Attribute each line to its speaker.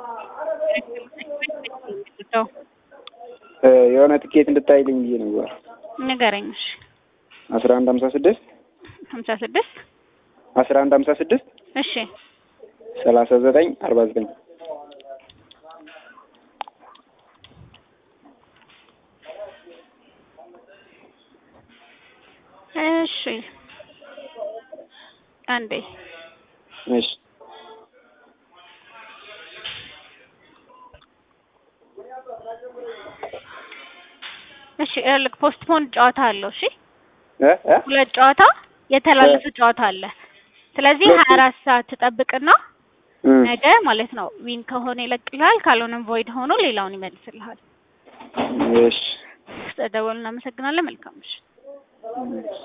Speaker 1: የሆነ ትኬት እንድታይልኝ ብዬ ነበር።
Speaker 2: ንገረኝ። እሺ
Speaker 1: አስራ አንድ ሀምሳ ስድስት
Speaker 2: ሀምሳ ስድስት
Speaker 1: አስራ አንድ ሀምሳ ስድስት
Speaker 2: እሺ
Speaker 1: ሰላሳ ዘጠኝ አርባ ዘጠኝ
Speaker 2: እሺ አንዴ
Speaker 1: እሺ
Speaker 2: እሺ ልክ ፖስትፖን ጨዋታ አለው። እሺ
Speaker 1: እ እ
Speaker 2: ሁለት ጨዋታ የተላለፈ ጨዋታ አለ። ስለዚህ ሀያ አራት ሰዓት ትጠብቅና
Speaker 1: እ
Speaker 2: ነገ ማለት ነው ዊን ከሆነ ይለቅልሃል፣ ካልሆነም ቮይድ ሆኖ ሌላውን ይመልስልሃል።
Speaker 1: እሺ
Speaker 2: ስለደወሉ እናመሰግናለን። መልካም ምሽት።